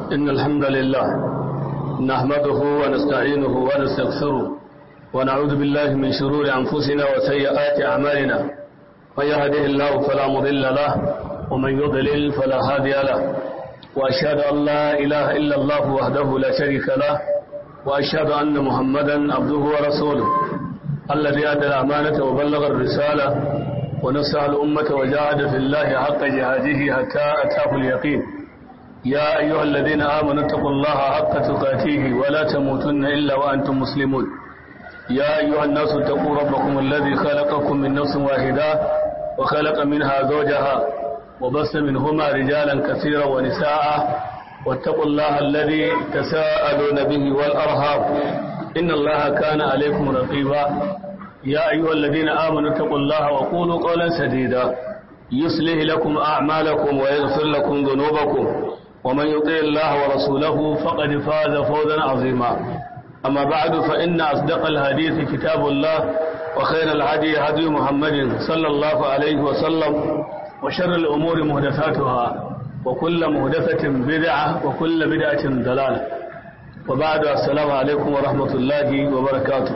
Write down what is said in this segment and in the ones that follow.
إن الحمد لله نحمده ونستعينه ونستغفره ونعوذ بالله من شرور أنفسنا وسيئات أعمالنا من يهده الله فلا مضل له ومن يضلل فلا هادي له وأشهد أن لا إله إلا الله وحده لا شريك له وأشهد أن محمدا عبده ورسوله الذي أدى الأمانة وبلغ الرسالة ونصح الأمة وجاهد في الله حق جهاده حتى أتاه اليقين يا أيها الذين آمنوا اتقوا الله حق تقاته ولا تموتن إلا وأنتم مسلمون يا أيها الناس اتقوا ربكم الذي خلقكم من نفس واحدة وخلق منها زوجها وبث منهما رجالا كثيرا ونساء واتقوا الله الذي تساءلون به والأرهاب إن الله كان عليكم رقيبا يا أيها الذين آمنوا اتقوا الله وقولوا قولا سديدا يصلح لكم أعمالكم ويغفر لكم ذنوبكم ومن يطيع الله ورسوله فقد فاز فوزا عظيما أما بعد فإن أصدق الحديث كتاب الله وخير الهدي هدي محمد صلى الله عليه وسلم وشر الأمور مهدفاتها وكل مهدفة بدعة وكل بدعة ضلالة وبعد السلام عليكم ورحمة الله وبركاته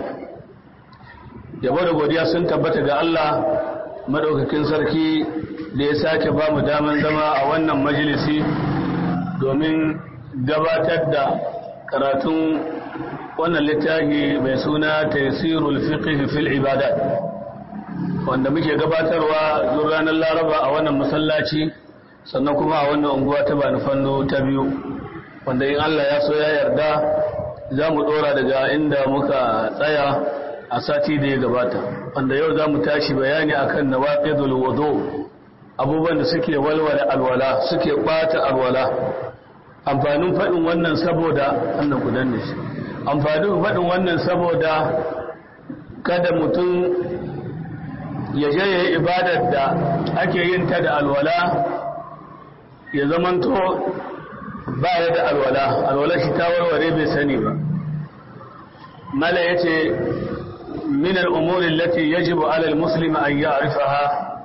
yabo da godiya sun tabbata ga Allah madaukakin sarki da ya sake ba mu daman zama a wannan majalisi domin gabatar da karatun wannan littafi mai suna taysirul fiqh fil ibadat wanda muke gabatarwa zuwa ranar Laraba a wannan masallaci sannan kuma a wannan unguwa ta Bani Fanno ta biyu wanda in Allah ya so ya yarda za mu dora daga inda muka tsaya a sati da ya gabata wanda yau za mu tashi bayani akan nawaqidul wudu abubuwan da suke walwala alwala suke bata alwala amfanin faɗin wannan saboda annan kudan ne shi amfanin faɗin wannan saboda kada mutum ya je ya yi ibadar da ake yin ta da alwala ya zamanto ba ya da alwala alwala shi ta warware bai sani ba mala ya ce من الأمور التي يجب على المسلم أن يعرفها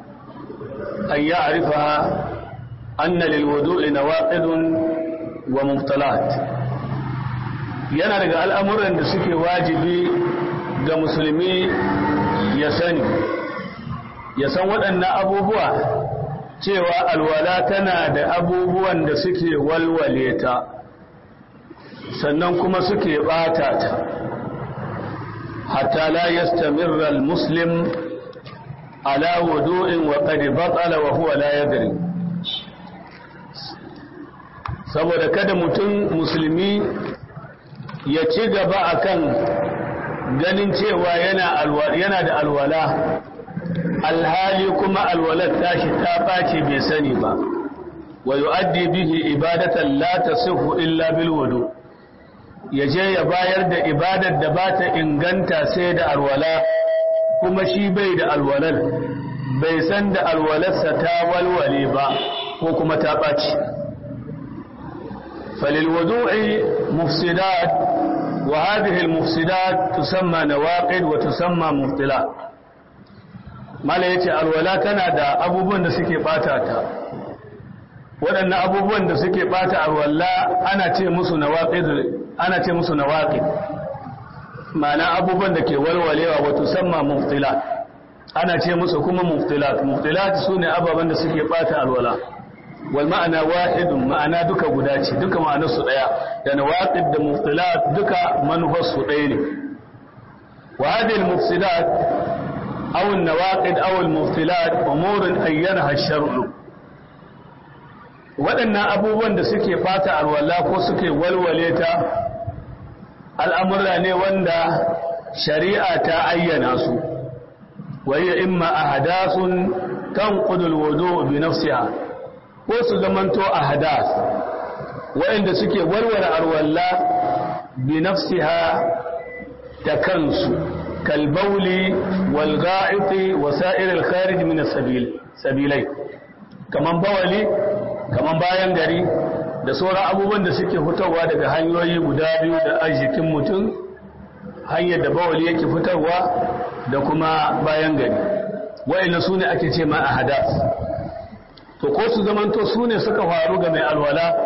أن يعرفها أن للوضوء نواقض ومبطلات yana daga al'amuran da suke wajibi ga musulmi ya sani ya san waɗannan abubuwa cewa alwala tana da abubuwan da suke walwale ta sannan kuma suke ɓata ta حتى لا يستمر المسلم على وضوء وقد بطل وهو لا يدري saboda kada mutum musulmi ya ci gaba akan ganin cewa yana da alwala alhali kuma alwalar tashi ta ɓace bai sani ba wa yu'addi bihi ibadatan la tasihu illa bil wudu' ya je ya bayar da ibadar da ba ta inganta sai da alwala kuma shi bai da alwalar bai san da alwalarsa ta walwale ba ko kuma ta ɓaci falilwadu'i mufsidat wa hadhihi almufsidat tusamma nawaqid wa tusamma muftilat mala yace alwala tana da abubuwan da suke bata ta waɗannan abubuwan da suke bata alwala ana ce musu nawaqid ana ce musu nawaqid ma'ana abubuwan da ke walwalewa wato samma muftilat ana ce musu kuma muftilat muftilat sune ababen da suke bata alwala wal ma'ana wahidun ma'ana duka guda ce duka ma'anar su daya da nawaqid da muftilat duka manufar su daya ne wa hadhihi al-mufsidat aw an-nawaqid aw al-muftilat umurun ayyanaha ash-shar'u waɗannan abubuwan da suke fata alwala ko suke walwale ta al'amurra ne wanda shari'a ta ayyana su wayya imma a hadasun kan ƙudul wudu bi nafsiha ko su zamanto a hadas waɗanda suke walwale alwala bi nafsiha ta kansu kalbauli wal ga'iti wa sa'ir al-kharij min sabilai kaman bawali kamar bayan gari da sauran abubuwan da suke fitowa daga hanyoyi guda biyu da arzikin mutum hanyar da bawali yake fitarwa da kuma bayan gari wa'ina su ne ake ce ma a hadas to ko su zamanto su ne suka faru ga mai alwala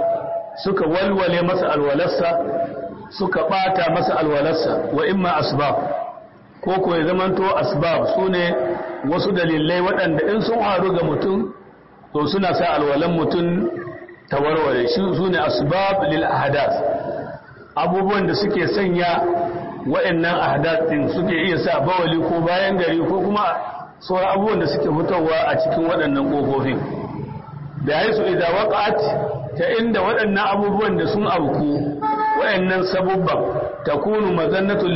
suka walwale masa alwalarsa suka bata masa alwalarsa wa imma asbab ko ko ya zamanto asbab sune wasu dalilai waɗanda in sun haru ga mutum to suna sa alwalan mutum ta warware shi sune asbab lil ahdath abubuwan da suke sanya waɗannan ahdath din suke iya sa bawali ko bayan gari ko kuma sauran abubuwan da suke fitowa a cikin waɗannan ƙofofin da ya su idan waƙat ta inda waɗannan abubuwan da sun auku waɗannan sabubban ta kunu mazannatun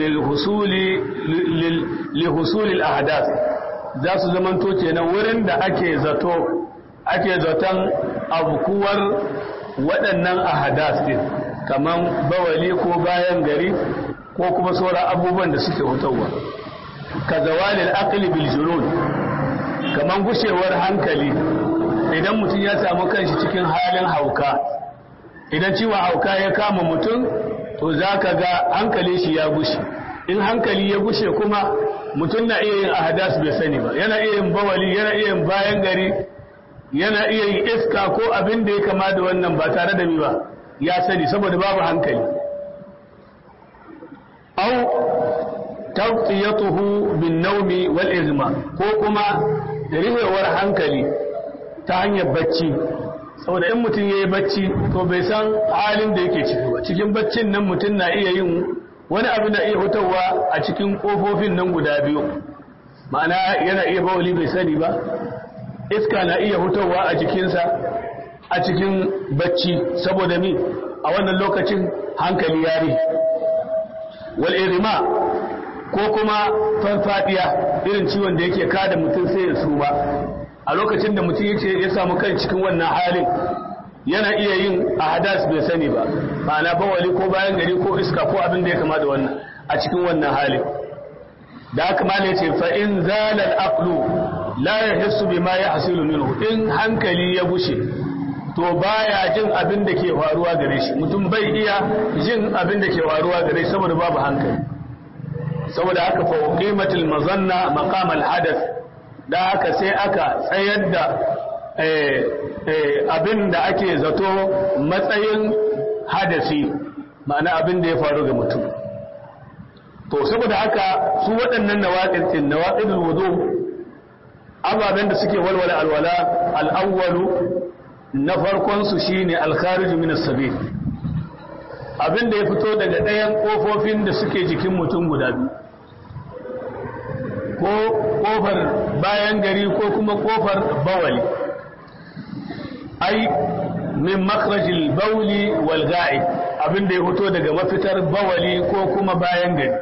lihusuli al'adas za su zamanto kenan wurin da ake zato ake zaton abukuwar waɗannan ahadas din kamar bawali ko bayan gari ko kuma sauran abubuwan da suke fitowa ka zawalil aqli bil junun kaman gushewar hankali idan mutum ya samu kanshi cikin halin hauka idan ciwon hauka ya kama mutum to zaka ga hankali shi ya gushe in hankali ya gushe kuma mutum na iya yin ahadas bai sani ba yana iya yin bawali yana iya yin bayan gari yana iya yin iska ko abin da ya kama da wannan ba tare da mi ba ya sani saboda babu hankali au tawtiyatuhu bin naumi wal izma ko kuma rihewar hankali ta hanyar bacci saboda in mutum yayi bacci to bai san halin da yake ciki ba cikin baccin nan mutum na iya yin wani abu na iya hutawa a cikin kofofin nan guda biyu ma'ana yana iya bawali bai sani ba iska na iya hutawa a jikinsa a cikin bacci saboda mi a wannan lokacin hankali ya rihe wal irma ko kuma farfadiya irin ciwon da yake kada mutum sai ya suma a lokacin da mutum yake ya samu kan cikin wannan halin yana iya yin ahadas bai sani ba ma'ana bawali ko bayan gari ko iska ko abin da ya kama da wannan a cikin wannan halin da haka ma ne ce fa in zala al-aqlu la yahissu bima yahsilu minhu in hankali ya bushe to baya jin abin da ke faruwa gare shi mutum bai iya jin abin da ke faruwa gare shi saboda babu hankali saboda haka fa qimatul mazanna maqam al hadath da haka sai aka tsayar da abin da ake zato matsayin hadasi ma'ana abin da ya faru ga mutum to saboda haka su waɗannan nawaqid din nawaqidul wudu ababen da suke walwala alwala al-awwalu na farkon su shine al-kharij min as-sabil abin da ya fito daga ɗayan ƙofofin da suke jikin mutum guda biyu ko ƙofar bayan gari ko kuma ƙofar bawali ai min makrajil bauli wal ga'i abin da ya fito daga mafitar bawali ko kuma bayan gari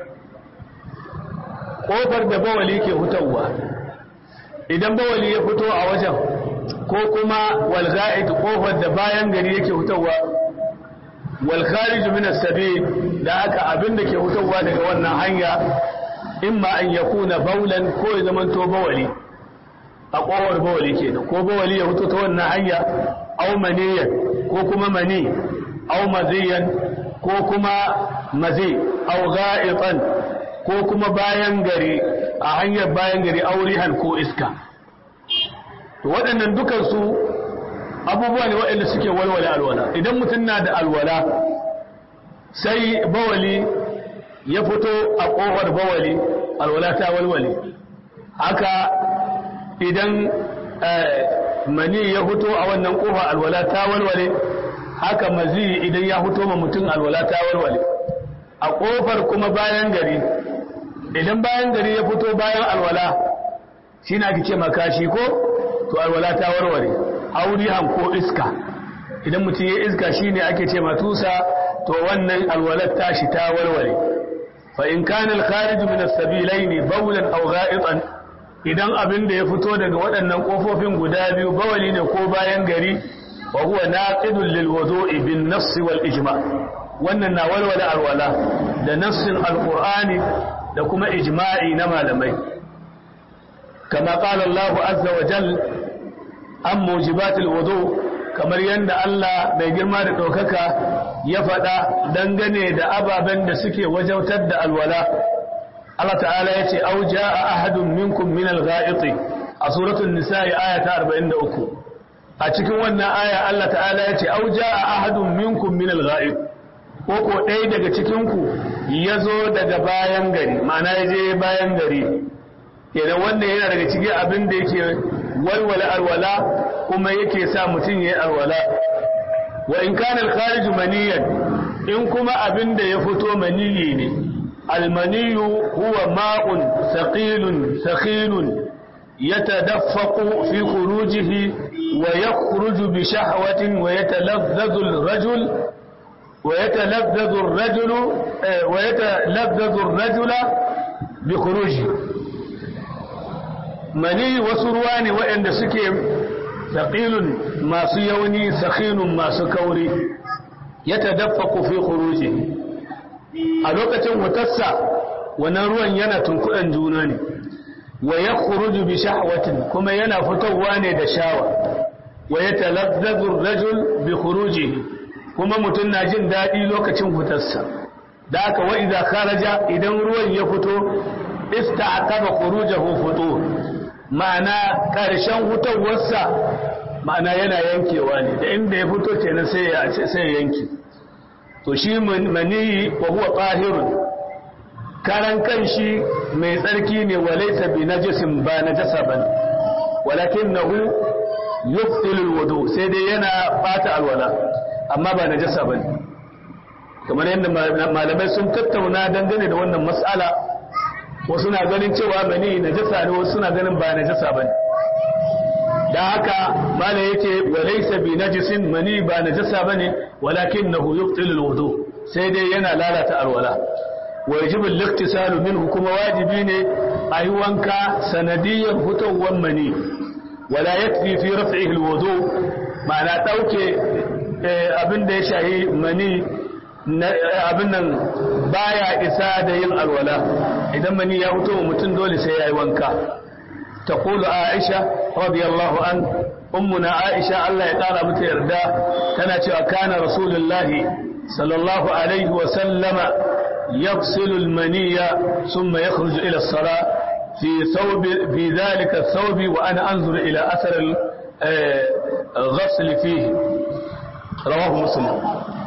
ƙofar da bawali ke fitowa idan bawali ya fito a wajen ko kuma wal ga'i ƙofar da bayan gari yake fitowa والخارج من السبيل da haka abin da ke fitowa daga wannan hanya imma an yakuna baulan ko ya zama to bawali a kowar bawali kenan ko bawali ya fito ta wannan hanya aw maniyan ko kuma mani aw maziyan ko kuma mazi aw ga'itan ko kuma bayan gari a hanyar bayan gari aurihan ko iska to waɗannan dukansu abubuwa ne waɗanda suke walwala alwala idan mutum na da alwala sai bawali ya fito a ƙofar bawali alwala ta walwale haka idan mani ya fito a wannan ƙofar alwala ta walwale haka mazi idan ya fito ma mutum alwala ta walwale a ƙofar kuma bayan gari idan bayan gari ya fito bayan alwala shi na ake ce makashi ko to alwala ta warware aurihan ko iska idan mutum ya iska shine ake ce matusa to wannan alwalat tashi ta warware fa in kana al-kharij min as-sabilayn bawlan aw gha'itan idan abin da ya fito daga waɗannan kofofin guda biyu bawali ne ko bayan gari wa huwa naqidun lil wudu'i bin nass wal ijma' wannan na walwala alwala da nassin alqur'ani da kuma ijma'i na malamai kama qala Allah azza wa jalla an mujibatul wudu kamar yadda Allah mai girma da ɗaukaka ya faɗa dangane da ababen da suke wajautar da alwala Allah ta'ala ya ce au ja'a ahadun minkum min al-gha'iti a suratul nisa'i aya ta 43 a cikin wannan aya Allah ta'ala ya ce au jaa ahadun minkum min al-ghaib ko ko ɗaya daga cikin ku yazo daga bayan gari ma'ana ya je bayan gari kenan wannan yana daga cikin abin da yake walwala alwala kuma yake sa mutum yayi alwala wa in kana al-kharij maniyan in kuma abin da ya fito maniyi ne al-maniyu huwa ma'un thaqilun thaqilun yatadaffaqu fi khurujihi wa yakhruju bi shahwatin wa yatalazzazu al-rajul wa yatalazzazu ar-rajulu wa yatalazzazu ar-rajula bi khurujihi mani wasu ruwa ne waɗanda suke saƙilun masu yauni saƙinun masu kauri ya tadaffaku fi khuruji a lokacin wutarsa wannan ruwan yana tunkuɗan juna ne wa ya khuruju bi shahwatin kuma yana fitowa ne da shawa wa ya talazzazu rajul bi khuruji kuma mutum na jin daɗi lokacin wutarsa da aka wa idza kharaja idan ruwan ya fito ista'taba khurujahu futur ma'ana ƙarshen hutawarsa ma'ana yana yankewa ne da inda ya fito kenan sai ya sai ya yanke to shi maniyi wa huwa tahirun karan kanshi mai tsarki ne walaysa bi najisin ba najasa ban walakinahu yuftilu alwudu sai dai yana bata alwala amma ba najasa bane kamar yadda malamai sun tattauna dangane da wannan mas'ala wasu na ganin cewa mani najasa ne wasu na ganin ba najasa bane da haka mala yace walaysa bi najisin mani ba najasa bane walakinahu yubtilu alwudu sai dai yana lalata alwala wa yajibu al-iqtisalu minhu kuma wajibi ne ayi wanka sanadiyar fitowar mani wala yakfi fi raf'ihi alwudu ma'ana dauke abin da ya shahi mani abin nan baya isa da yin alwala idan mani ya fito wa mutum dole sai ya yi wanka ta kula aisha radiyallahu an ummuna aisha Allah ya ƙara mata yarda tana cewa kana rasulullahi sallallahu alaihi wa sallama يغسل المنية ثم يخرج إلى الصلاة في ثوب في ذلك الثوب وأنا أنظر إلى أثر الغسل فيه رواه مسلم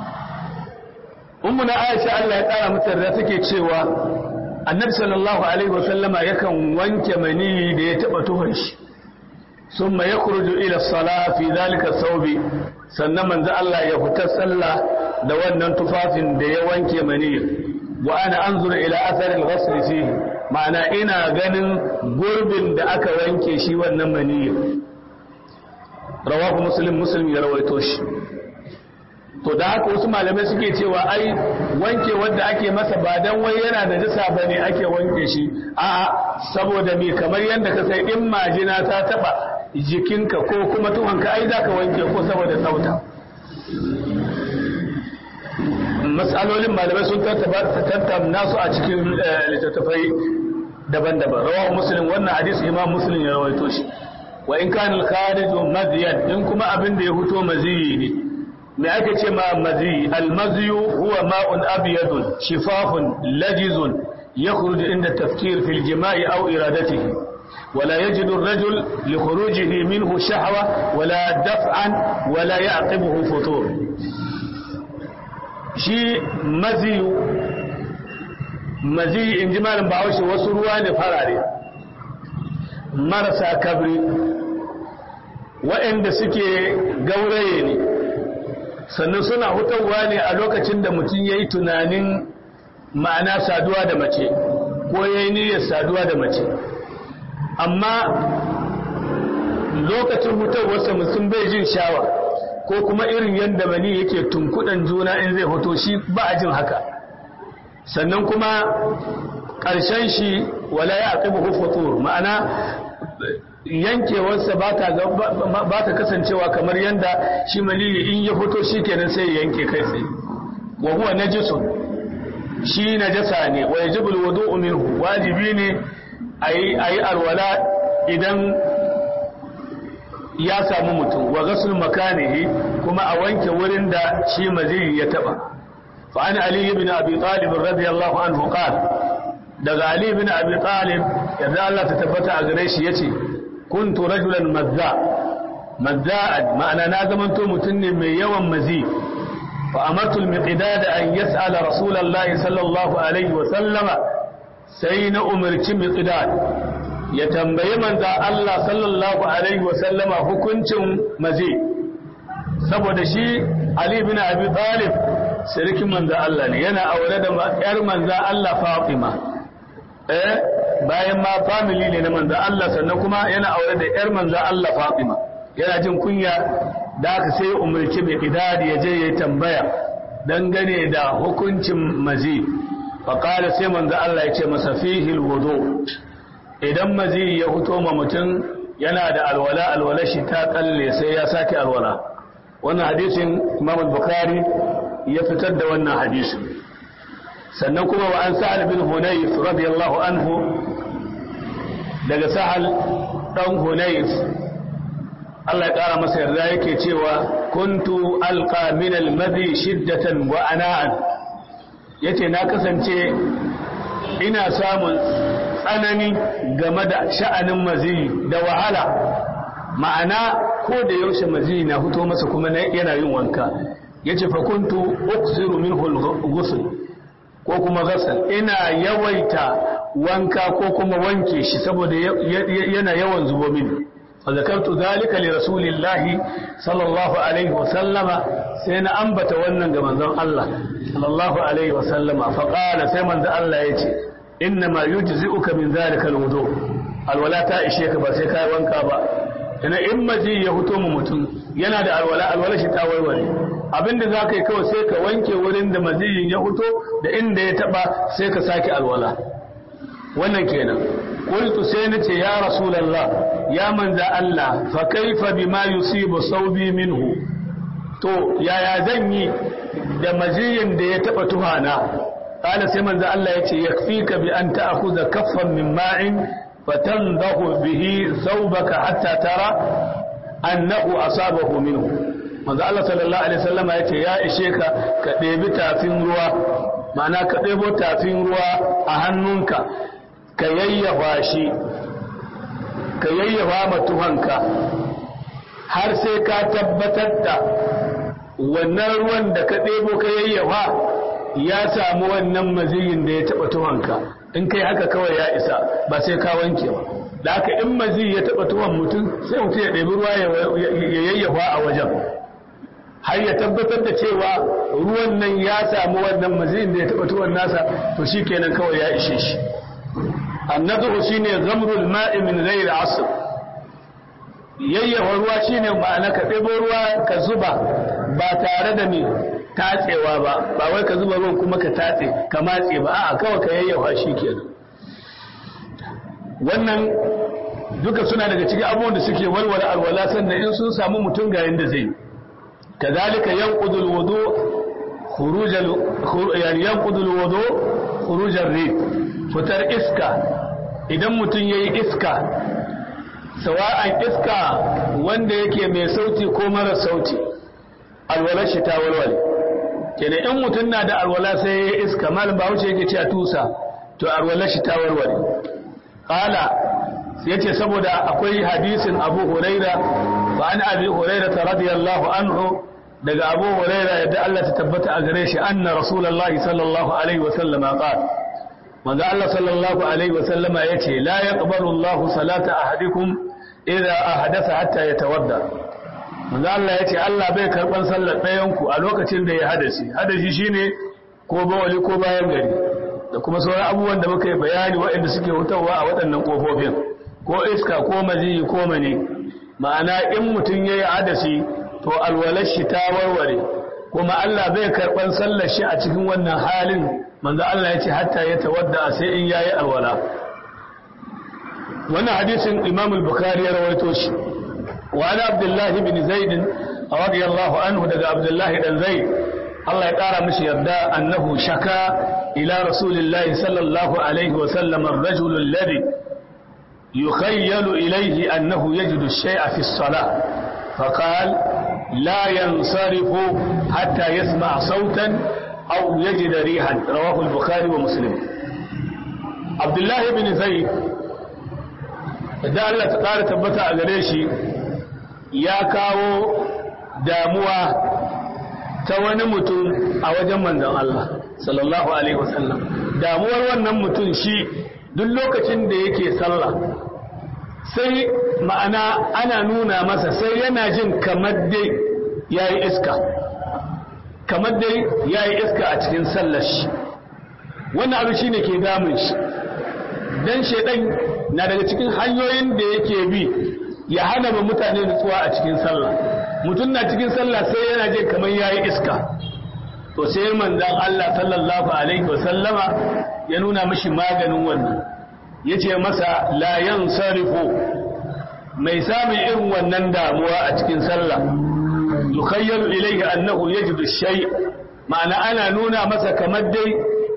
ummuna aisha Allah ya kara mata da take cewa annabi sallallahu alaihi wasallama yakan wanke mani da ya taba tuhon shi summa yakhruju ila salah fi zalika thawbi sannan manzo Allah ya fita sallah da wannan tufafin da ya wanke mani wa ana anzuru ila athar al-ghusl fihi ma'ana ina ganin gurbin da aka wanke shi wannan mani rawahu muslim muslim ya rawaito shi to da haka wasu malamai suke cewa ai wanke wanda ake masa ba dan wai yana da jisa bane ake wanke shi a saboda me kamar yanda ka sai in majina ta taba jikinka ko kuma tuhonka ai zaka wanke ko saboda tsauta mas'alolin malamai sun tattauna su a cikin littattafai daban-daban rawahu muslim wannan hadisi imam muslim ya rawaito shi wa in kana al-kharij madyan in kuma abin da ya fito maziyi ne me ake ce ma mazi almaziyu huwa ma'un abyadun shifafun lajizun yakhruju inda tafkir fil jima'i aw iradatihi ولا يجد الرجل لخروجه منه شهوة ولا دفعا ولا يعقبه فطور شي مزي مزي in ji malam bahaushe wasu ruwa ne farare marasa kabri waɗanda suke gauraye ne sannan suna hutawa ne a lokacin da mutum ya yi tunanin ma'ana saduwa da mace ko ya yi niyyar saduwa da mace amma lokacin hutawarsa mutum bai jin shawa ko kuma irin yadda mani yake tunkudan juna in zai hoto shi ba a jin haka sannan kuma ƙarshen shi wala ya aqibu hufutur ma'ana yankewarsa ba ta kasancewa kamar yadda shi maniyi in ya fito shi kenan sai ya yanke kai tsaye wa huwa najisun shi najasa ne wa yajibul wudu'u minhu wajibi ne ayi ayi alwala idan ya samu mutum wa ghusl makanihi kuma a wanke wurin da shi maziyi ya taba fa an ali ibn abi talib radiyallahu anhu qala daga ali ibn abi talib yadda Allah ta tabbata a gare shi yace kuntu rajulan mazza madda'an ma'ana na zamanto mutum ne mai yawan mazi fa amartu al-miqdad an yas'ala rasulullahi sallallahu alaihi wa sallama sai na umarci miqdad ya tambayi manzo Allah sallallahu alaihi wa sallama hukuncin mazi saboda shi Ali bin Abi Talib sirikin manzo Allah ne yana aure da yar manzo Allah Fatima eh bayan ma family ne na manzo Allah sannan kuma yana aure da yar manzo Allah Fatima yana jin kunya da aka sai umarci mai idadi ya je ya tambaya dangane da hukuncin mazi faƙada sai manzo Allah ya ce masa fihil wudu idan mazi ya fito ma mutum yana da alwala alwala shi ta kalle sai ya sake alwala wannan hadisin Imam Bukhari ya fitar da wannan hadisin sannan kuma wa an sa'al bin Hunayf radiyallahu anhu daga sa'al dan Hunayf Allah ya ƙara masa yarda yake cewa kuntu alqa min almadhi shiddatan wa ana'an yace na kasance ina samun tsanani game da sha'anin mazi da wahala ma'ana ko da yaushe mazi na fito masa kuma yana yin wanka yace fa kuntu uksiru minhu al-ghusl ko kuma ghasal ina yawaita wanka ko kuma wanke shi saboda yana yawan zubo mini فذكرت ذلك لرسول الله صلى الله عليه وسلم سينا أنبت ونن من الله صلى الله عليه وسلم فقال سيمن ذا الله يتي إنما يجزئك من ذلك الوضوء الولاء تائشيك بسيكا وانكا با ina in maji ya fito mu mutum yana da alwala alwala shi ta warware abinda za ka yi kawai sai ka wanke wurin da maziyin ya fito da inda ya taba sai ka sake alwala wannan kenan qultu sai nace ya rasulullah ya manza Allah fa kaifa bima yusibu saubi minhu to yaya zan yi da maziyin da ya taba tuhana qala sai manza Allah yace yakfika bi an ta'khudha kaffan min ma'in fatandahu bihi thawbaka hatta tara annahu asabahu minhu manzo Allah sallallahu alaihi wasallam yace ya ishe ka ka ɗebi tafin ruwa ma'ana ka ɗebo tafin ruwa a hannunka ka yayyafa shi ka yayyafa matuhanka har sai ka tabbatar da wannan ruwan da ka ɗebo ka yayyafa ya samu wannan maziyin da ya taɓa tuhanka in kai haka kawai ya isa ba sai ka wanke ba da haka in mazi ya taɓa tuwon mutum sai mutum ya ɗebi ruwa ya yayyafa a wajen har ya tabbatar da cewa ruwan nan ya samu wannan maziyin da ya taɓa tuwon nasa to shi kenan kawai ya ishe shi annadu shine zamrul ma'i min ghairi asr yayyafa ruwa shine ma'ana ka ɗebo ruwa ka zuba ba tare da me tatsewa ba ba wai ka zuba ruwan kuma ka tatse ka matse ba a'a kawai ka yayyafa shi kenan wannan duka suna daga cikin abubuwan da suke walwala alwala sannan in sun samu mutum ga yanda zai كذلك ينقض الوضوء خروج ال... يعني ينقض الوضوء خروج الريح فتر iska idan mutum yayi iska sawa'an iska wanda yake mai sauti ko mara sauti alwala shi ta walwale kenan in mutum na da alwala sai yayi iska malam Bahaushe yake cewa tusa to alwala shi ta walwale qala yace saboda akwai hadisin Abu Huraira wa an Abi Huraira radiyallahu anhu daga Abu Huraira yadda Allah ta tabbata a gare shi anna Rasulullahi sallallahu alaihi wa sallama qala manzo Allah sallallahu alaihi wa sallama yace la yaqbalu Allahu salata ahadikum idza ahdatha hatta yatawadda manzo Allah yace Allah bai karban sallar ɗayan ku a lokacin da ya hadasi hadasi shine ko bawali ko bayan gari da kuma sauran abubuwan da muka yi bayani waɗanda suke hutawa a waɗannan kofofin ko iska ko maziyi ko mani ma'ana in mutum ya yi adasi to alwalar shi ta warware kuma Allah bai karɓar sallar shi a cikin wannan halin manzo Allah ya ce hatta ya tawadda sai in yayi alwala wannan hadisin Imam al-Bukhari ya rawaito shi wa ana Abdullah ibn Zaid radiyallahu anhu daga Abdullah dan Zaid Allah ya kara mishi yarda annahu shaka ila rasulillahi sallallahu alaihi wa sallam ar-rajul alladhi يخيل إليه أنه يجد الشيء في الصلاة فقال لا ينصرف حتى يسمع صوتا أو يجد ريحا رواه البخاري ومسلم عبد الله بن زيد da Allah ta ƙara tabbata a gare shi ya kawo damuwa ta wani mutum a wajen manzon Allah sallallahu alaihi wasallam damuwar wannan mutum shi duk lokacin da yake sallah sai ma'ana ana nuna masa sai yana jin kamar dai yayi iska kamar dai yayi iska a cikin sallar shi wannan abu shine ke damun shi dan shedan na daga cikin hanyoyin da yake bi ya hana ma mutane nutsuwa a cikin sallah mutum na cikin sallah sai yana jin kamar yayi iska to sai manzon Allah sallallahu alaihi wasallama ya nuna mishi maganin wannan yace masa la yansarifu mai samun irin wannan damuwa a cikin sallah yukhayyalu ilayhi annahu yajidu shay ma'ana ana nuna masa kamar dai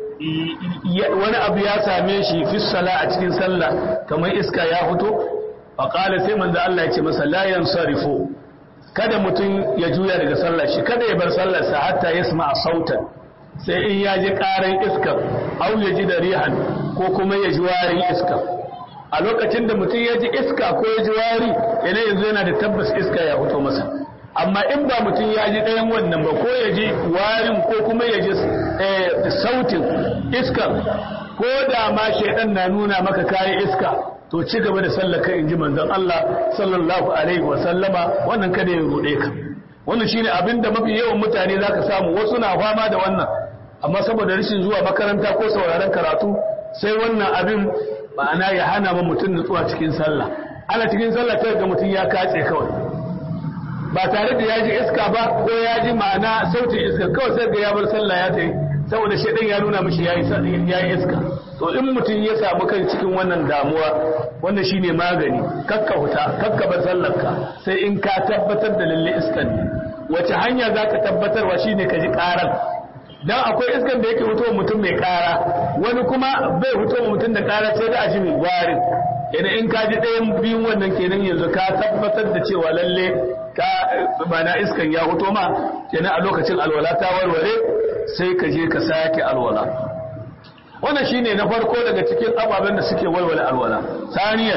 wani abu ya same shi fi sala a cikin sallah kamar iska ya fito faqala sai manzo Allah ya ce masa la yansarifu kada mutum ya juya daga sallar shi kada ya bar sallarsa hatta yasma sautan sai in ya ji karan iska au ya ji da rihan ko kuma ya ji warin iska a lokacin da mutum ya ji iska ko ya ji wari yana yanzu yana da tabbas iska ya fito masa amma in ba mutum ya ji ɗayan wannan ba ko ya ji warin ko kuma ya ji sautin iskar ko da ma shaidan na nuna maka kayi iska to ci gaba da sallaka in ji manzon Allah sallallahu alaihi wa sallama wannan kada ya rude ka wannan shine abin da mafi yawan mutane zaka samu wasu na fama da wannan amma saboda rashin zuwa makaranta ko sauraron karatu sai wannan abin ma'ana ya hana ma mutum nutsuwa cikin sallah ana cikin sallah ta ga mutum ya katse kawai ba tare da ya ji iska ba ko ya ji ma'ana sautin iska kawai sai ga ya bar sallah ya tayi saboda shaidan ya nuna mishi yayi yayi iska to in mutum ya samu kan cikin wannan damuwa wannan shine magani kakka huta kakka bar sallarka sai in ka tabbatar da lalle iskan ne wace hanya zaka tabbatarwa shine ka ji karan dan akwai iskan da yake fitowa mutum mai kara wani kuma bai fitowa mutum da kara sai da aji mai warin idan in ka ji ɗayan biyun wannan kenan yanzu ka tabbatar da cewa lalle ka bana iskan ya fito ma kenan a lokacin alwala ta warware sai ka je ka sake alwala wannan shine na farko daga cikin ababen da suke walwala alwala saniyan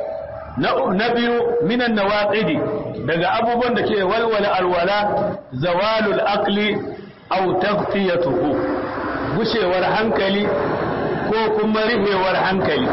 na biyu minan nawaqidi daga abubuwan da ke walwala alwala zawalul aqli aw tagfiyatuhu gushewar hankali ko kuma rihewar hankali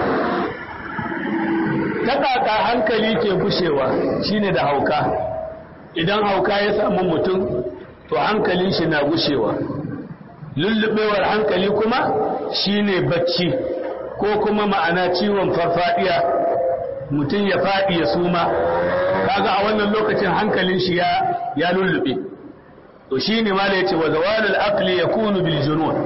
ta hankali ke gushewa shine da hauka idan hauka ya samu mutum to hankalin shi na gushewa lullubewar hankali kuma shine bacci ko kuma ma'ana ciwon farfadiya mutum ya faɗi ya suma kaga a wannan lokacin hankalin shi ya ya lullube to shine mala yace wa zawalul aqli yakunu bil junun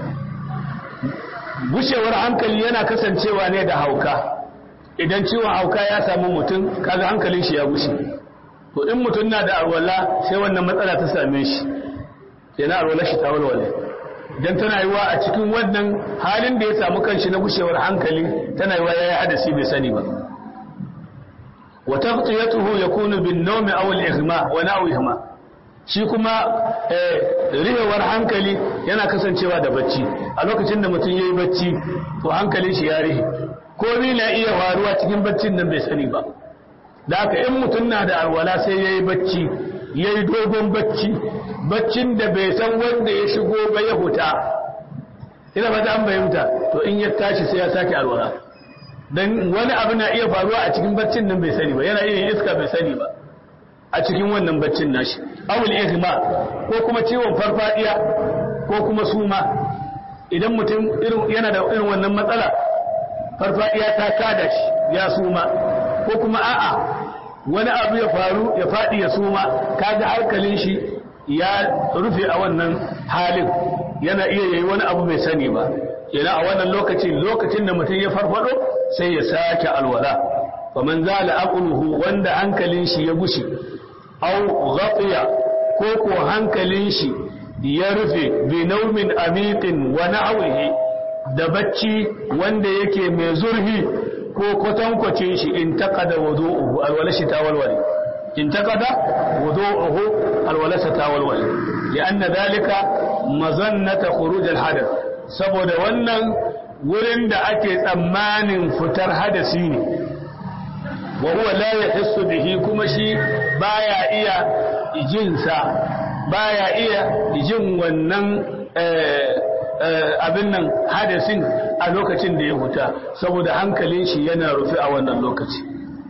gushewar hankali yana kasancewa ne da hauka idan ciwon hauka ya samu mutum kaga hankalin shi ya gushe to in mutum na da alwala sai wannan matsala ta same shi yana alwala shi ta walwale dan tana yiwa a cikin wannan halin da ya samu kanshi na gushewar hankali tana yiwa yayi hadasi bai sani ba wa taghtiyatuhu yakunu bin nawmi aw al ighma wa na'wihima shi kuma rihewar hankali yana kasancewa da bacci a lokacin da mutum yayi bacci to hankalin shi ya rihe komai na iya faruwa cikin baccin nan bai sani ba da haka in mutum na da alwala sai yayi bacci yayi dogon bacci baccin da bai san wanda ya shigo ba ya huta ina fata an bayyanta to in ya tashi sai ya sake alwala dan wani abu na iya faruwa a cikin baccin nan bai sani ba yana iya iska bai sani ba a cikin wannan baccin nashi awul ihma ko kuma ciwon farfadiya ko kuma suma idan mutum irin yana da irin wannan matsala farfadiya ta kada shi ya suma ko kuma a'a wani abu ya faru ya fadi ya suma kaga hankalin shi ya rufe a wannan halin yana iya yayi wani abu bai sani ba kenan a wannan lokacin lokacin da mutum ya farfado sai ya sake alwala faman zala aqluhu wanda hankalin shi ya gushi aw ghafiya ko ko hankalin shi ya rufe bi naumin amiqin wa na'wihi da bacci wanda yake mai zurhi ko kwatankwacin shi in taqada wudu'uhu alwala shi ta walwale in taqada wudu'uhu alwala shi ta walwale lianna dhalika mazannata khuruj alhadath saboda wannan wurin da ake tsammanin fitar hadasi ne wa huwa la yahissu bihi kuma shi baya iya jinsa baya iya jin wannan abin nan hadasin a lokacin da ya huta saboda hankalin shi yana rufe a wannan lokaci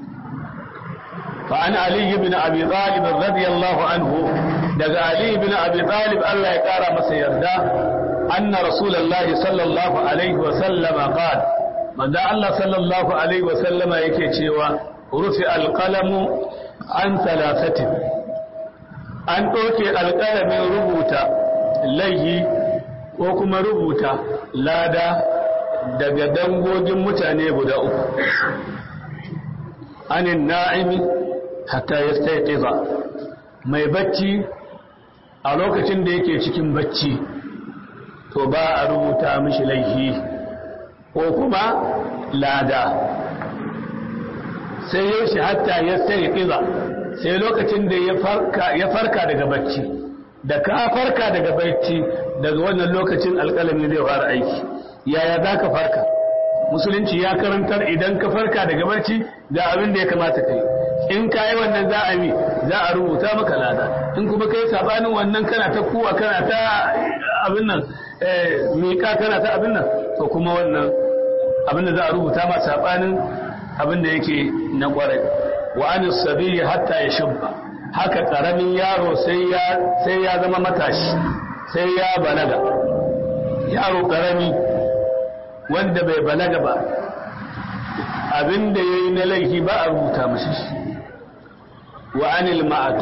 فعن علي بن أبي طالب رضي الله عنه دقى علي بن أبي طالب الله يقارى مسيردا أن رسول الله صلى الله عليه وسلم قال من دعا الله صلى الله عليه وسلم يكيشيوا رفع القلم عن ثلاثة أن أوكي القلم ربوتا ليه وكما ربوتا لادا daga dangogin mutane guda uku anin na'imi hatta ya staiƙiza mai bacci a lokacin da yake cikin bacci to ba a rubuta mishi laifi ko kuma lada sai ya shi hatta ya staiƙiza sai lokacin da ya farka daga bacci da ka farka daga bacci daga wannan lokacin alƙalami zai fara aiki yaya za ka farka musulunci ya karantar idan ka farka daga barci ga abin da ya kamata ka yi in ka yi wannan za a yi za a rubuta maka lada in kuma kai sabanin wannan kana ta kuwa kana ta abin nan miƙa kana ta abin nan to kuma wannan abin da za a rubuta ma sabanin abin da yake na kwarai wa an sabi hatta ya shubba haka karamin yaro sai ya sai ya zama matashi sai ya balaga yaro karami wanda bai balaga ba abin da ya yi na laifi ba a rubuta mashi shi wa anil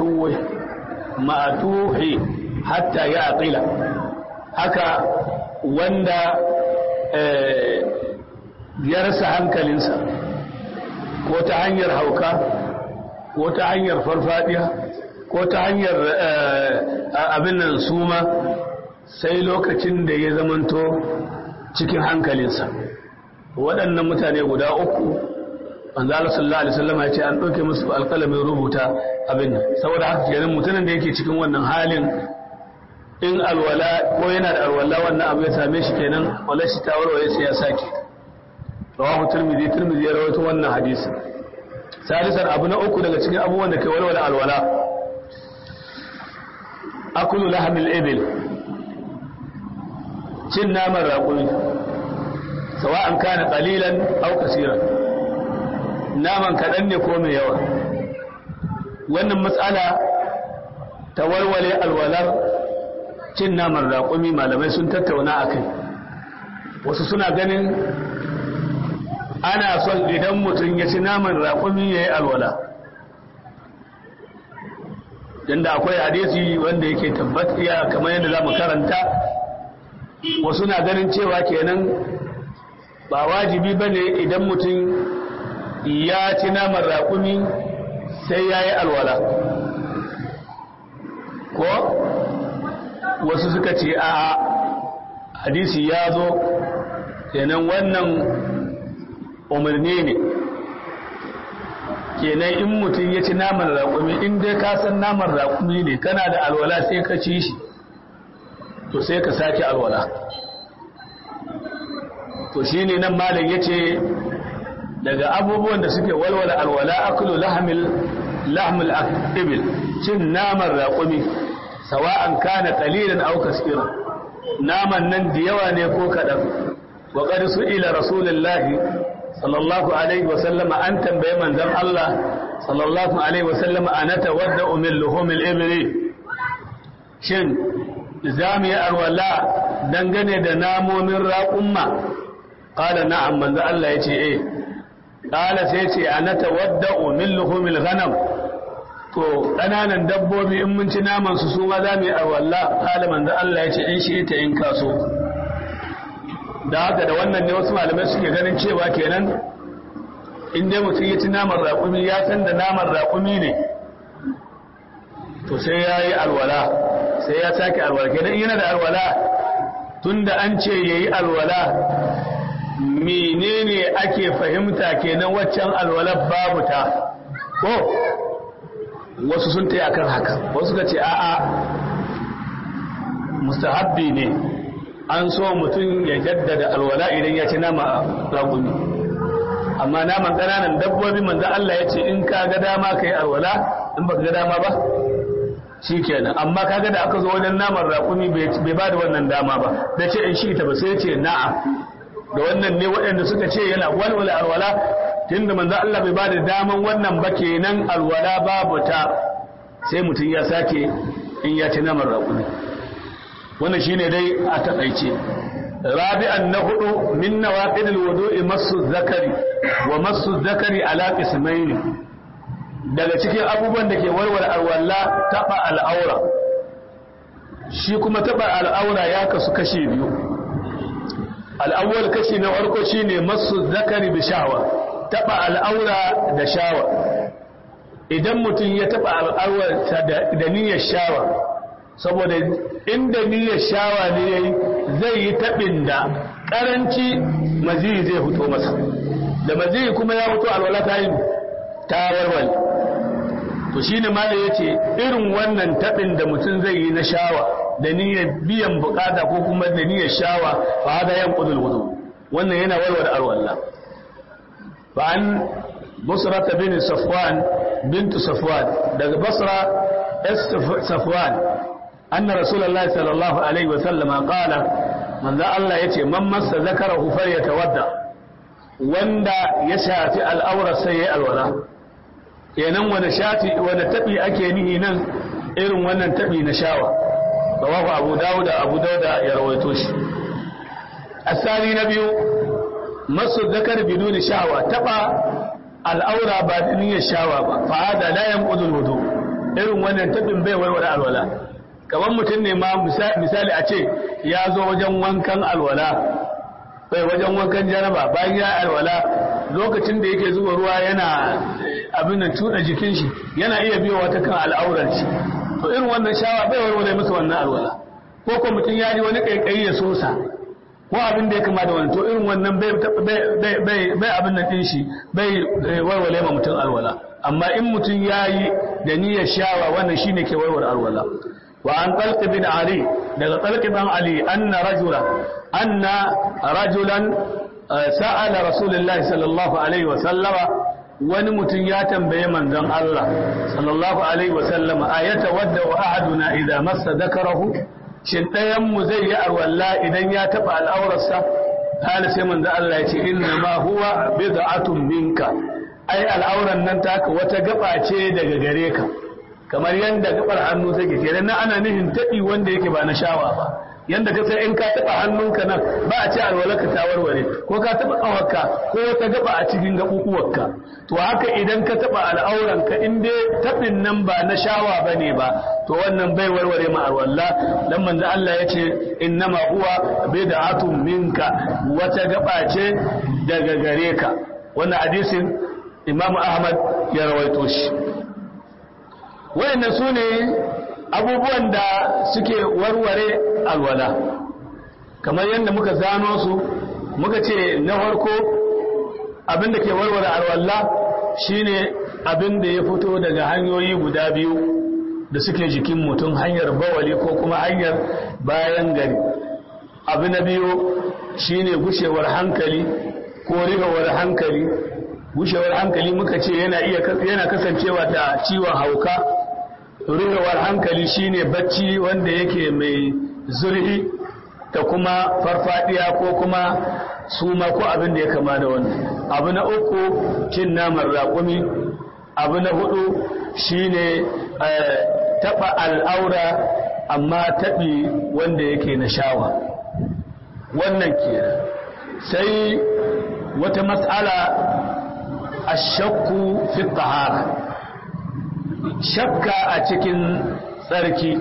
ma'atuhi hatta ya aqila haka wanda ya rasa hankalinsa ko ta hanyar hauka ko ta hanyar farfadiya ko ta hanyar abin nan suma sai lokacin da ya zamanto cikin hankalinsa waɗannan mutane guda uku manzala sallallahu alaihi wasallam ya ce an ɗauke musu alƙalamin rubuta abin nan saboda haka kenan mutumin da yake cikin wannan halin in alwala ko yana da alwala wannan abu ya same shi kenan wala shi ta warware sai ya sake rawahu tirmidhi tirmidhi ya rawaito wannan hadisi salisan abu na uku daga cikin abubuwan da ke walwala alwala akulu lahmil ibil cin naman raƙumi sawa'an kana qalilan aw kaseeran naman kaɗan ne ko mai yawa wannan matsala ta walwale alwalar cin naman raƙumi malamai sun tattauna a kai wasu suna ganin ana son idan mutum ya ci naman raƙumi ya yi alwala yadda akwai hadisi wanda yake tabbatiya kamar yadda za mu karanta wasu na ganin cewa kenan ba wajibi ba ne idan mutum ya ci naman raƙumi sai ya yi alwala ko wasu suka ce a hadisi ya zo kenan wannan umarni ne kenan in mutum ya ci naman raƙumi in dai ka san naman raƙumi ne kana da alwala sai ka ci shi to sai ka sake alwala to shi ne nan malam ya ce daga abubuwan da suke walwala alwala akulu lahamil lahmul ibil cin naman raƙumi sawa'an kana qalilan aw kaseeran naman nan da yawa ne ko kadan wa qad su'ila rasulullahi sallallahu alaihi wa sallam an tambaye manzon Allah sallallahu alaihi wa sallam ana tawadda'u min luhumil ibli shin zamu yi alwala dangane da namomin raƙumma qala na'am manzon Allah yace eh qala sai yace ana tawadda'u min luhumil ghanam to ƙananan dabbobi in mun ci naman su su ma za mu yi alwala qala manzon Allah yace in shi ta in kaso da haka da wannan ne wasu malamai suke ganin cewa kenan in dai mutum ya ci naman raƙumi ya san da naman raƙumi ne to sai ya yi alwala sai ya sake alwala kenan yana da alwala tun da an ce ya yi alwala menene ake fahimta kenan waccan alwalar babu ta ko wasu sun ta akan haka wasu ka ce a'a mustahabbi ne an so mutum ya jaddada alwala idan ya ci nama raƙumi amma naman ƙananan dabbobi manzo Allah ya ce in ka ga dama kai alwala in baka ga dama ba shikenan amma kaga da aka zo wajen naman raƙumi bai ba da wannan dama ba da ce in shi ta ba sai ce na'am da wannan ne waɗanda suka ce yana walwala alwala tunda manzo Allah bai ba da daman wannan ba kenan alwala babu ta sai mutum ya sake in ya ci naman raƙumi wannan shine dai a taƙaice rabi'an na hudu min nawaqid alwudu'i masu zakari wa masu zakari ala qismayn daga cikin abubuwan da ke warware alwala taba al'aura shi kuma taba al'aura ya kasu kashi biyu al'awwal kashi na farko shine masu zakari bi sha'wa taba al'aura da shawa idan mutum ya taba al'aura da niyyar shawa saboda inda niyyar shawa ne yayi zai yi tabin da karanci maziyi zai fito masa da maziyi kuma ya fito alwala ta yi ta warware to shine malai yace irin wannan tabin da mutum zai yi na shawa da niyyar biyan bukata ko kuma da niyyar shawa fa hada yanqudul wudu wannan yana warware alwala fa an busra bin safwan bint safwan daga basra safwan أن رسول الله صلى الله عليه وسلم قال من ذا الله يتي من مس ذكره فليتودع وندا يشافي الأورى سيء الولا kenan wani shati wani tabi ake nihi nan irin wannan tabi na shawa rawahu abu dawuda abu dawuda ya rawaito shi asali na biyu masu zakar biduni shawa taba al'aura ba da niyyar shawa ba fa hada la yanqudul wudu irin wannan tabin bai warware alwala kamar mutum ne ma misali a ce ya zo wajen wankan alwala bai wajen wankan jaraba bayan ya alwala lokacin da yake zuba ruwa yana abin da tuɗa jikin shi yana iya biyo wata kan al'aurar shi to irin wannan shawa bai warware masa wannan alwala ko ko mutum ya ji wani kaikayi ya sosa ko abin da ya kama da wani to irin wannan bai abin nan ɗin shi bai warware ma mutum alwala amma in mutum ya yi da niyyar shawa wannan shine ke warware alwala وعن طلق بن علي daga طلق بن علي أن رجلا أن رجلا سأل رسول الله صلى الله عليه وسلم wani mutum ya tambaye manzon Allah sallallahu alaihi wasallam ayata wadda wa ahaduna idza massa dhakarahu shin dayan mu zai yi arwalla idan ya taba al'aurarsa kana sai manzon Allah ya ce inna ma huwa bid'atun minka ai al'auran nan taka wata gaba ce daga gare ka kamar yadda gabar hannu take kenan na ana nihin taɓi wanda yake ba na shawa ba yanda ka sai in ka taɓa hannunka nan ba a ce alwalaka ta warware ko ka taɓa ƙawarka ko wata gaba a cikin gaɓuɓuwarka to haka idan ka taɓa al'auranka in dai taɓin nan ba na shawa ba ne ba to wannan bai warware ma alwala dan manzo Allah ya ce innama huwa bid'atun minka wata gaba ce daga gare ka wannan hadisin Imam Ahmad ya rawaito shi wayannan su ne abubuwan da suke warware alwala kamar yadda muka zano su muka ce na farko abinda ke warware alwala shine abinda ya fito daga hanyoyi guda biyu da suke jikin mutum hanyar bawali ko kuma hanyar bayan gari abu na biyu shine gushewar hankali ko rigawar hankali gushewar hankali muka ce yana iya yana kasancewa da ciwon hauka rurewar hankali shine bacci wanda yake mai zurhi da kuma farfadiya ko kuma suma ko abin da ya kama da wannan abu na uku cin naman raƙumi abu na hudu shine taɓa al'aura amma taɓi wanda yake na shawa wannan kenan sai wata matsala ashakku fi tahara shakka a cikin tsarki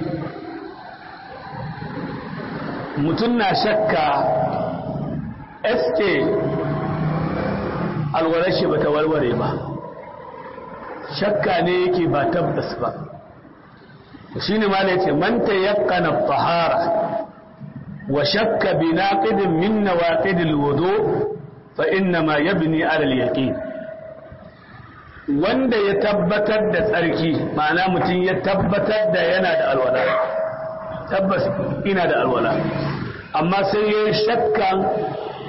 mutum na shakka sk alwarar shi ba ta warware ba shakka ne yake ba tabbas ba shi ne ma da ce manta yakana tahara wa shakka bi naqidin min nawaqidil wudu fa inna ma yabni ala al-yaqin wanda ya tabbatar da tsarki ma'ana mutum ya tabbatar da yana da alwala tabbas ina da alwala amma sai ya shakka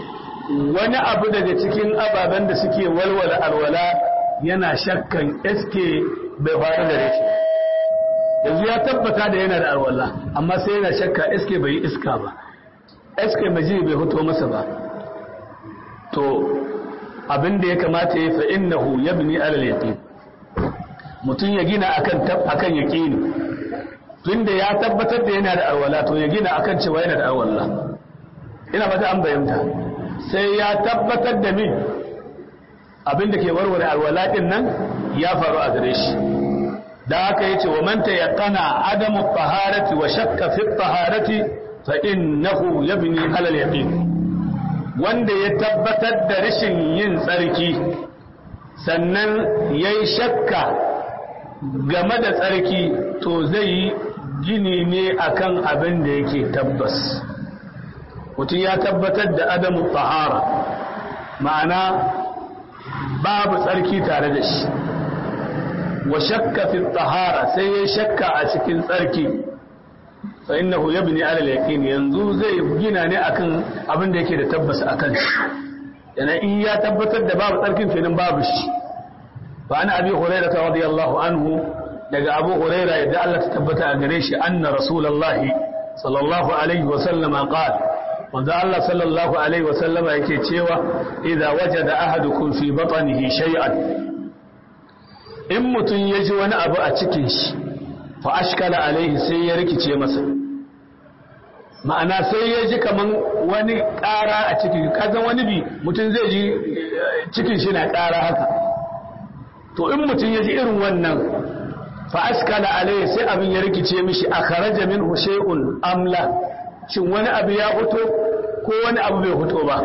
wani abu daga cikin ababen da suke walwala alwala yana shakkan eske bai faru da shi yanzu ya tabbata da yana da alwala amma sai yana shakka eske bai iska ba eske maji bai fito masa ba to abin da ya kamata ya fa innahu yabni alal yaqin mutum ya gina akan akan yaqini tunda ya tabbatar da yana da alwala to ya gina akan cewa yana da alwala ina fata an bayyanta sai ya tabbatar da min abin da ke warware alwala din nan ya faru a gare shi da haka yace wa man tayaqqana adamu taharati wa shakka fi taharati fa innahu yabni ala al-yaqin wanda ya tabbatar da rashin yin tsarki sannan yayi shakka game da tsarki to zai yi gini ne akan abin da yake tabbas mutum ya tabbatar da adamu tahara ma'ana babu tsarki tare da shi wa shakka fi tahara sai ya shakka a cikin tsarki fa innahu yabni ala al-yaqin yanzu zai gina ne akan abin da yake da tabbas akan shi yana in ya tabbatar da babu tsarkin kenan babu shi fa ana abi hurairah radiyallahu anhu daga abu hurairah yadda Allah ta tabbata a gare shi anna rasulullahi sallallahu alaihi wa sallama qala manzo Allah sallallahu alaihi wa sallama yake cewa idza wajada ahadukum fi batnihi shay'an in mutum ya ji wani abu a cikin shi fa ashkala alaihi sai ya rikice masa ma'ana sai ya ji kaman wani ƙara a cikin kazan wani bi mutum zai ji cikin shi na ƙara haka to in mutum ya ji irin wannan fa ashkala alaihi sai abin ya rikice mishi a kharaja min shay'un amla shin wani abu ya fito ko wani abu bai fito ba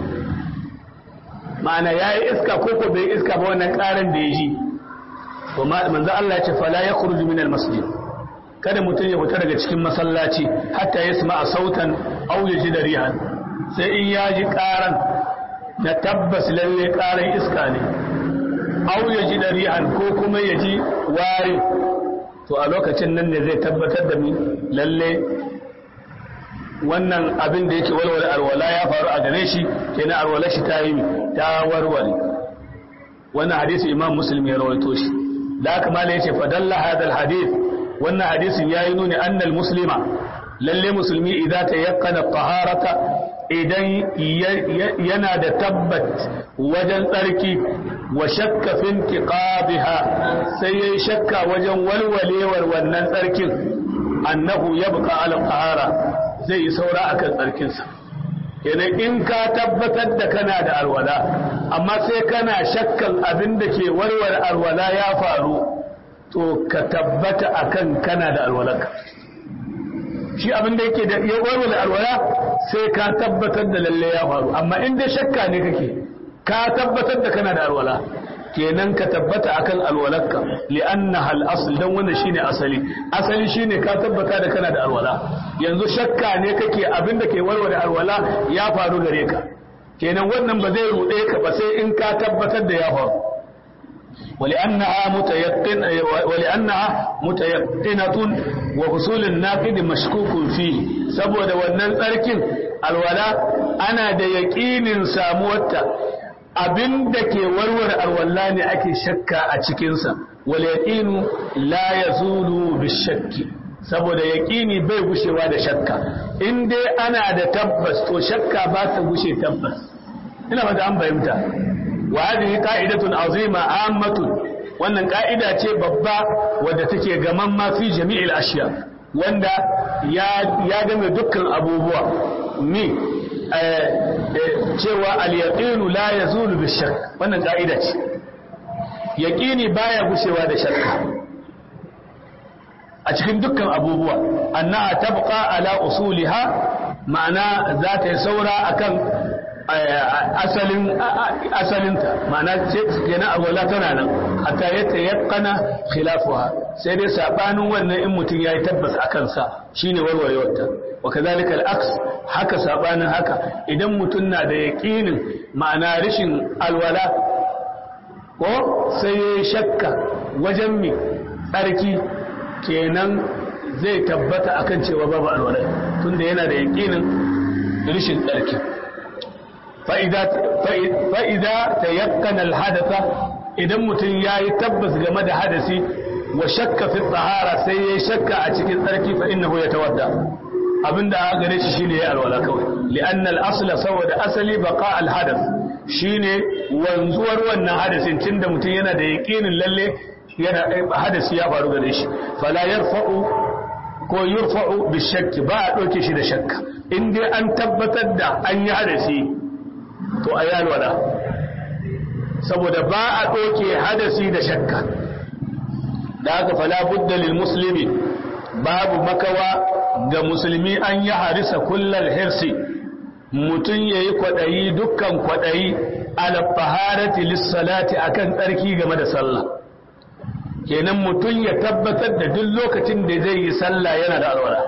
ma'ana yayi iska ko ko bai iska ba wannan ƙaran da ya ji to manzo Allah ya ce fala yakhruju min al-masjid kada mutum ya fita daga cikin masallaci hatta yasma sautan aw yajid rihan sai in ya ji karan na tabbas lalle karan iska ne aw yajid rihan ko kuma ya ji wari to a lokacin nan ne zai tabbatar da mi lalle wannan abin da yake walwala alwala ya faru a gare shi kenan alwala shi ta yi ta warware wannan hadisi imam muslim ya rawaito shi da haka malai yace fadalla hadal hadith wannan hadisin yayi nuni annal muslima lalle musulmi idza tayaqqana taharata idan yana da tabbat wajen tsarki wa shakka fi intiqabiha sai yayi shakka wajen walwalewar wannan tsarkin annahu yabqa ala tahara zai yi saura akan tsarkinsa kenan in ka tabbatar da kana da alwala amma sai kana shakkan abin da ke warware alwala ya faru to ka tabbata akan kana da alwalarka shi abin da yake da ya warware alwala sai ka tabbatar da lalle ya faru amma in dai shakka ne kake ka tabbatar da kana da alwala kenan ka tabbata akan alwalarka li'annaha al-asl dan wannan shine asali asali shine ka tabbata da kana da alwala yanzu shakka ne kake abin da ke warware alwala ya faru gare ka kenan wannan ba zai rude ka ba sai in ka tabbatar da ya faru ولأنها متيقن ولأنها متيقنة وحصول الناقد مشكوك فيه saboda wannan tsarkin alwala ana da yaƙinin samuwarta abin da ke warware alwala ne ake shakka a cikinsa wal yaqinu la yazulu bishakki saboda yaqini bai gushewa da shakka in dai ana da tabbas to shakka ba ta gushe tabbas ina fata an fahimta wa hadhihi qa'idatun azima ammatun wannan ka'ida ce babba wadda take gaman ma fi jami'il ashiya wanda ya ya game dukkan abubuwa ni cewa al-yaqinu la yazulu bishak wannan ka'ida ce yaqini baya gushewa da shakka a cikin dukkan abubuwa annaha tabqa ala usuliha ma'ana za ta yi saura akan asalin asalinta ma'ana kenan alwala tana nan hatta ya tayaqqana khilafuha sai dai sabanin wannan in mutum yayi tabbas akan sa shine warwarewarta wa kadhalika al-aks haka sabanin haka idan mutum na da yaqinin ma'ana rishin alwala ko sai ya shakka wajen mi tsarki kenan zai tabbata akan cewa babu alwala tunda yana da yaqinin rishin tsarki fa'ida ta yakkan alhadasa idan mutum ya yi tabbas game da hadasi wa shakka fi tsahara sai ya shakka a cikin tsarki fa innahu ya tawadda abinda a gare shi shine ya alwala kawai li'anna al-asla saboda asali baqa al-hadath shine wanzuwar wannan hadasin tunda mutum yana da yaqinin lalle yana hadasi ya faru gare shi fala yarfa'u ko yurfa'u bi shakki ba a doke shi da shakka in dai an tabbatar da an yi hadasi to ayi alwala saboda ba a doke hadasi da shakka da haka fala budda lil muslimi babu makawa ga musulmi an yi harisa kullal hirsi mutum ya yi kwaɗayi dukkan kwaɗayi alafaharati lissalati akan tsarki game da sallah kenan mutum ya tabbatar da duk lokacin da zai yi sallah yana da alwala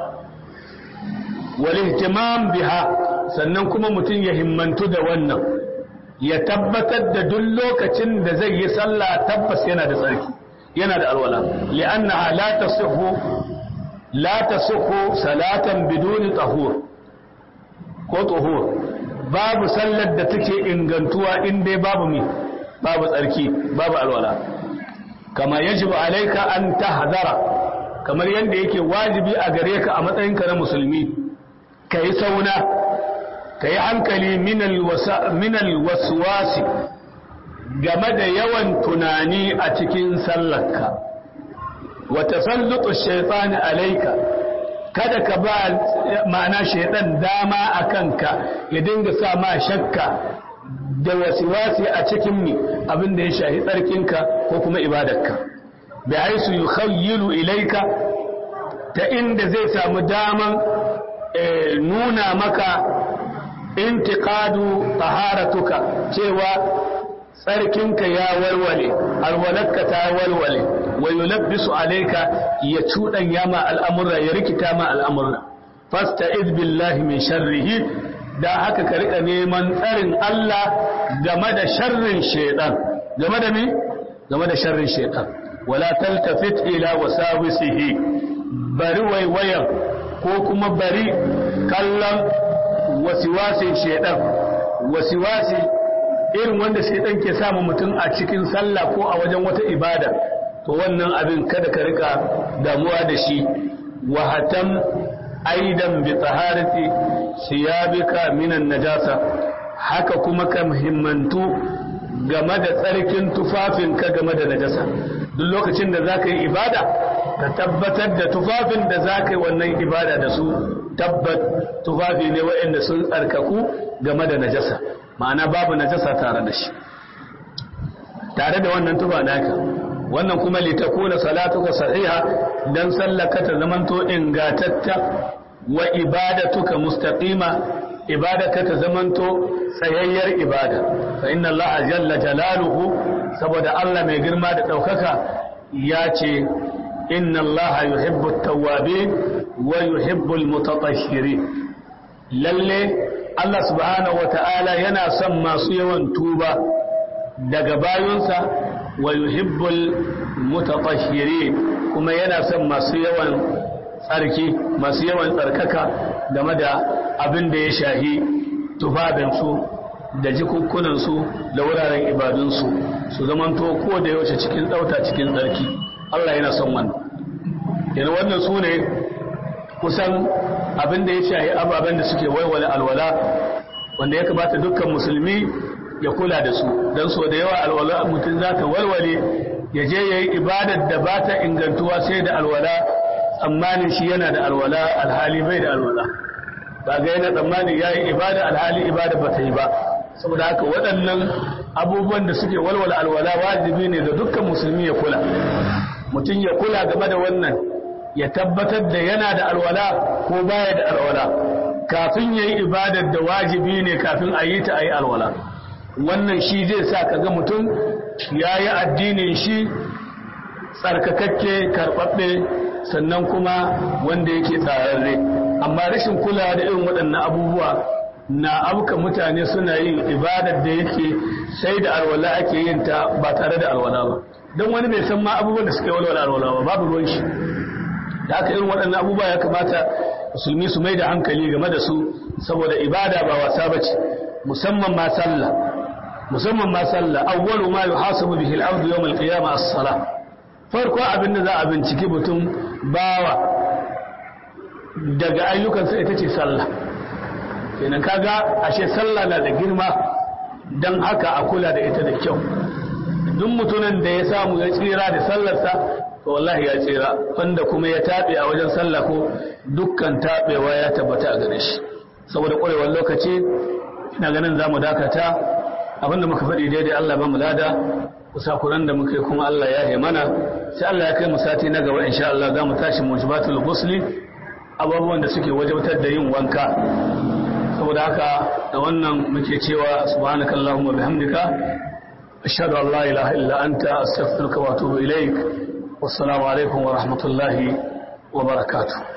wal ihtimam biha sannan kuma mutum ya himmantu da wannan ya tabbatar da duk lokacin da zai yi sallah tabbas yana da tsarki yana da alwala li'annaha la tasihhu la tasihhu salatan biduni tahur ko tahur babu sallar da take ingantuwa in dai babu mi babu tsarki babu alwala kama yajibu alayka an tahdara kamar yanda yake wajibi a gare ka a matsayinka na musulmi kai sauna kai hankali min alwaswasi game da yawan tunani a cikin sallarka wa tasallutu shaytani alayka kada ka ba ma'ana shaytan dama a kanka ya dinga sa ma shakka da wasiwasi a cikin mi abinda ya shahi tsarkinka ko kuma ibadarka bi haisu yukhayyilu ilayka ta inda zai samu daman nuna maka intiqadu taharatuka cewa tsarkinka ya walwale alwalarka ta walwale wa yulabbisu alayka ya cuɗanya ma al'amurra ya rikita ma al'amurra fasta'iz billahi min sharrihi da haka ka rika neman tsarin Allah game da sharrin shaitan game da me game da sharrin shaitan wala taltafit ila wasawisihi bari waiwayan ko kuma bari kallon wasiwasin shaitan wasiwasi irin wanda shaitan ke samu mutum a cikin sallah ko a wajen wata ibada to wannan abin kada ka rika damuwa da shi wahatan aidan bi taharati siyabika minan najasa haka kuma ka muhimmantu game da tsarkin tufafinka game da najasa duk lokacin da za ka yi ibada ka tabbatar da tufafin da za ka yi wannan ibada da su tabbat tufafi ne waɗanda sun tsarkaku game da najasa ma'ana babu najasa tare da shi tare da wannan tufa naka wannan kuma litakuna salatuka sahiha dan sallaka ta zamanto ingatatta wa ibadatuka mustaqima ibadaka ta zamanto tsayayyar ibada fa inna allaha jalla jalaluhu saboda Allah mai girma da daukaka ya ce inna allaha yuhibbu at-tawwabin wa yuhibbu al-mutatahhirin lalle Allah subhanahu wata'ala yana son masu yawan tuba daga bayunsa wa yuhibbul mutatahhirin kuma yana son masu yawan tsarki masu yawan tsarkaka game da abin da ya shahi tufafinsu da jikukkunansu da wuraren ibadunsu su zamanto ko da yaushe cikin tsauta cikin tsarki Allah yana son wannan yana wannan su ne kusan abin da ya shahi ababen da suke waiwale alwala wanda ya kamata dukkan musulmi ya kula da su don so da yawa alwala mutum za ta walwale ya je ya yi ibadar da ba ta ingantuwa sai da alwala tsammanin shi yana da alwala alhali bai da alwala ba ga yana tsammanin ya yi ibada alhali ibada ba ta yi ba saboda haka waɗannan abubuwan da suke walwala alwala wajibi ne da dukkan musulmi ya kula mutum ya kula game da wannan ya tabbatar da yana da alwala ko baya da alwala kafin ya yi ibadar da wajibi ne kafin a yi ta a yi alwala wannan shi zai sa ka ga mutum ya yi addinin shi tsarkakakke karɓaɓɓe sannan kuma wanda yake tsararre amma rashin kula da irin waɗannan abubuwa na abuka mutane suna yin ibadar da yake sai da alwala ake yin ta ba tare da alwala ba don wani bai san ma abubuwan da suka yi walwala alwala ba babu ruwan shi da haka irin waɗannan abubuwa ya kamata musulmi su mai da hankali game da su saboda ibada ba wasa ba ce musamman ma sallah musamman ma sallah awwalu ma yuhasabu bihi al-abdu yawm al-qiyamah as-salah farko abinda za a binciki mutum bawa daga ayyukansa ita ce sallah kenan kaga ashe sallah na da girma dan haka a kula da ita da kyau duk mutumin da ya samu ya tsira da sallarsa to wallahi ya tsira wanda kuma ya tabe a wajen sallah ko dukkan tabewa ya tabbata a gare shi saboda ƙwarewar lokaci ina ganin za mu dakata abinda muka faɗi daidai Allah ba mu lada kusakuran da muka yi kuma Allah ya yi mana sai Allah ya kai mu sati na gaba insha Allah za mu tashi mujibatul ghusli abubuwan da suke wajabtar da yin wanka saboda haka da wannan muke cewa subhanakallahumma bihamdika ashhadu an la ilaha illa anta astaghfiruka wa atubu ilaik wassalamu alaikum wa rahmatullahi wa barakatuh